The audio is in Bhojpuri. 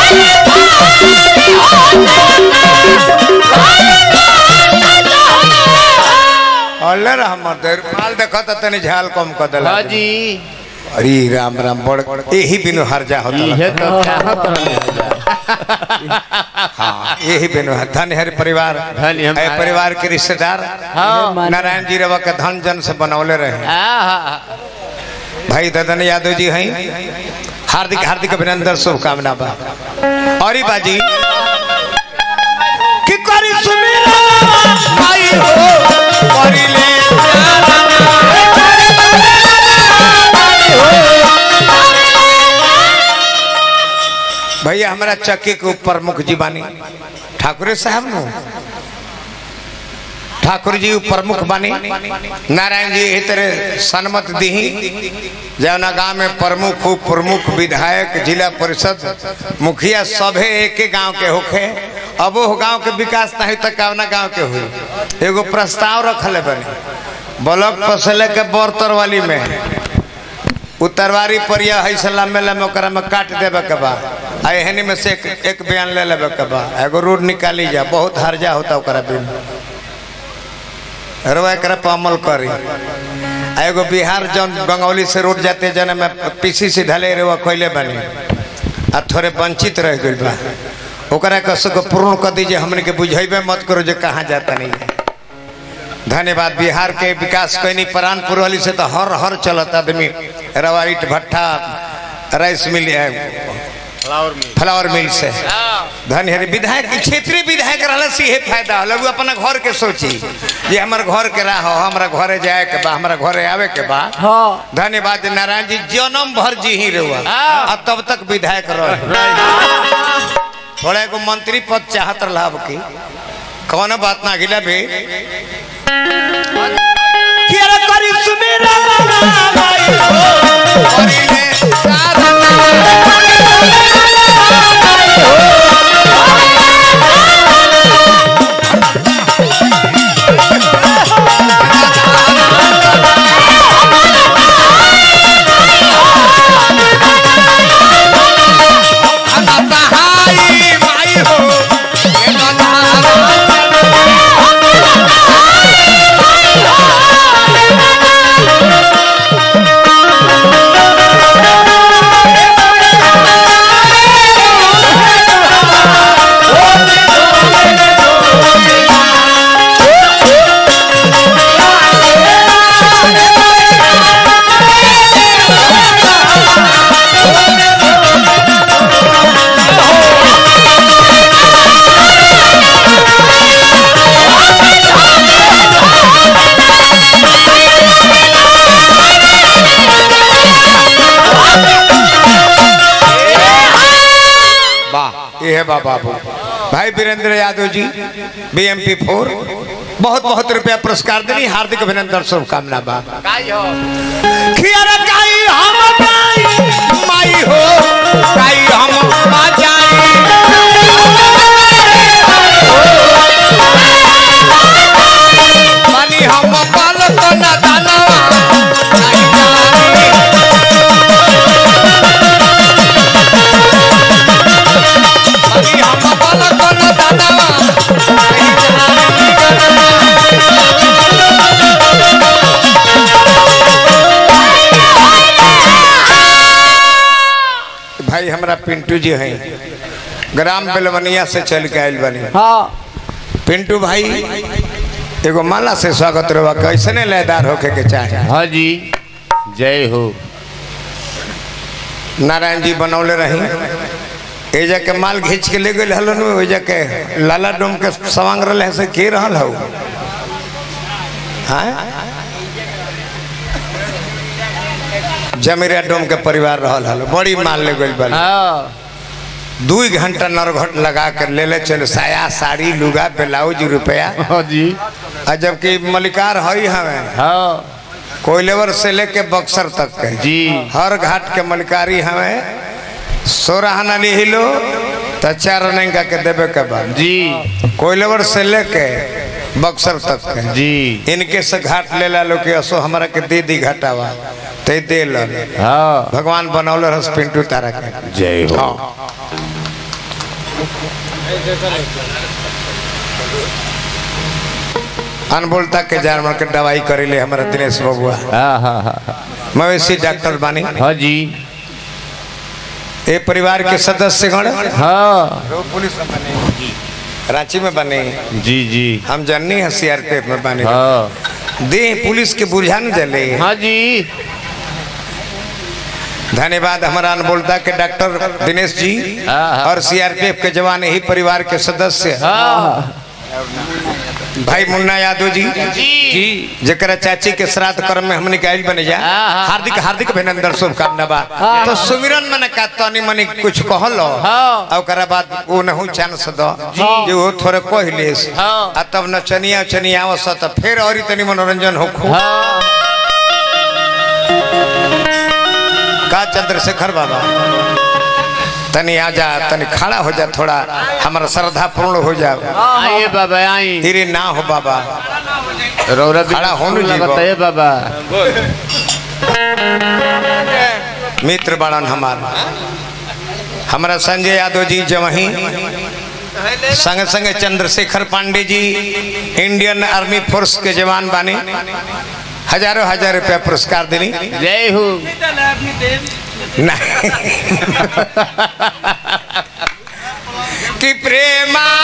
अल्ले रह मर्द माल देखो तो तनी झाल कम कर देला हाँ जी अरे राम राम बड़ यही बिनु हर जा होता ये तो चाहत रहले हाँ यही बिनु हर धन हर परिवार धन्य हम- है परिवार के रिश्तेदार हाँ नारायण जी रवा के धन जन से बनौले रहे हाँ भाई ददन यादव जी हैं हार्दिक हार्दिक अभिनंदन शुभकामना बा और ही बाजी कि करी सुमेरा आई हो करी ले भैया हमारा चक्की के ऊपर मुख जी बानी ठाकुर साहब नो ठाकुर जी प्रमुख बानी नारायण जी एही तरह सन्मत दीही जौना गांव में प्रमुख उप प्रमुख विधायक जिला परिषद मुखिया सभे एक गांव के होखे अब वो गांव के विकास नहीं तो कवना गांव के हुई एगो प्रस्ताव रखले बने ब्लॉक पसले के बर्तर वाली में उत्तरवारी पर यह है सलाम में लम ओकरा में काट देवे के बा आ एहनी में से एक, एक बयान ले लेवे के बा एगो रोड निकाली जा बहुत हर्जा होता ओकरा बिना रवा एकरा पर अमल करी आ एगो बिहार जौन गंगौली से रोड जाते जन में पीसी से ढले रे खोले बने आ थोड़े वंचित रह गइल बा ओकरा कसो को पूर्ण कर दीजिए हमने के बुझेबे मत करो जे कहाँ जाता नहीं है धन्यवाद बिहार के विकास कैनी परानपुर वाली से तो हर हर चलत आदमी रवा ईट भट्ठा राइस मिल फ्लावर मिल से धन्य हरि विधायक क्षेत्रीय विधायक रहला से यही फायदा होला उ अपना घर के सोची जे हमर घर के राह हो हमरा घरे जाए के बा हमरा घरे आवे के बा हाँ धन्यवाद नारायण जी जन्म भर जी ही रहुआ हाँ। अब तब तक विधायक रह थोड़ा एगो मंत्री पद चाहत रहा अब की कौन बात ना गिला बे किया करी सुमेरा भाई हो करी ले हाई माई हो ये बंधारा वाह ये है बा बाबू भाई वीरेंद्र यादव जी बीएमपी फोर बहुत बहुत रुपया पुरस्कार देनी हार्दिक अभिनंदन शुभकामना बा खियारा काई हम काई माई हो काई हम बाजाई मानी हम पालक न दानवा काई जानी मानी हम पालक न दानवा काई जानी भाई हमरा पिंटू जी हैं ग्राम बेलवनिया से चल के आयल बनी हाँ पिंटू भाई एगो माला से स्वागत रहा कैसने लयदार होके के चाहे हाँ जी जय हो नारायण जी बनौले रही ए जाके माल घींच के ले गए हलन ओ जाके लाला डोम के सवांग रहे से के रहल हो हाँ जमीरा डोम के परिवार रहल हलो बड़ी माल ले गइल बा हाँ दू घंटा नरघट लगा कर ले ले चलो साया साड़ी लुगा ब्लाउज रुपया हाँ जी आ जबकि मलिकार हई हमें हाँ कोयलेवर से लेके बक्सर तक के जी हर घाट के मलिकारी हमें सोराहना लिहिलो तो चार रनिंग के देवे के बाद जी कोयलेवर से लेके बक्सर तक के जी इनके से घाट ले ला लो कि असो हमारा के दे दी घाटावा ते दे लो हाँ भगवान बनौले रस पिंटू तारा के जय हो हाँ अनबोलता के जानवर के दवाई करेले हमारा दिनेश बबुआ हाँ हाँ हाँ मवेशी डॉक्टर बानी हाँ जी ए परिवार के सदस्य गण हाँ पुलिस में बने रांची में बने जी जी हम जननी है सीआरपीएफ में बने हाँ दे पुलिस के बुझा न जले हाँ जी धन्यवाद हमारा अनबोलता के डॉक्टर दिनेश जी हाँ, हाँ। और सीआरपीएफ के जवान ही परिवार के सदस्य हाँ भाई मुन्ना यादव जी जी जरा चाची के श्राद्ध कर्म में हम निकाल बने जा हाँ, हाँ। हार्दिक हार्दिक अभिनंदन शुभकामना बा तो सुमिरन में का तनी मनी कुछ कहलो हाँ। और ओकरा बाद वो नहु चांस दो जी। जे वो थोड़े कह ले हाँ। आ तब नचनिया चनिया आवस त फिर और तनी मनोरंजन हो हाँ का चंद्रशेखर बाबा तनी आ जा तनी खड़ा हो जा थोड़ा हमारा श्रद्धा पूर्ण हो जाओ आइए बाबा आई तेरे ना हो बाबा रौरा खड़ा होने जी लगता है बाबा मित्र बड़न हमार हमारा संजय यादव जी जवही संग संग चंद्रशेखर पांडे जी इंडियन आर्मी फोर्स के जवान बानी हजारों हजार रुपया पुरस्कार देनी जय हो नहीं कि प्रेमा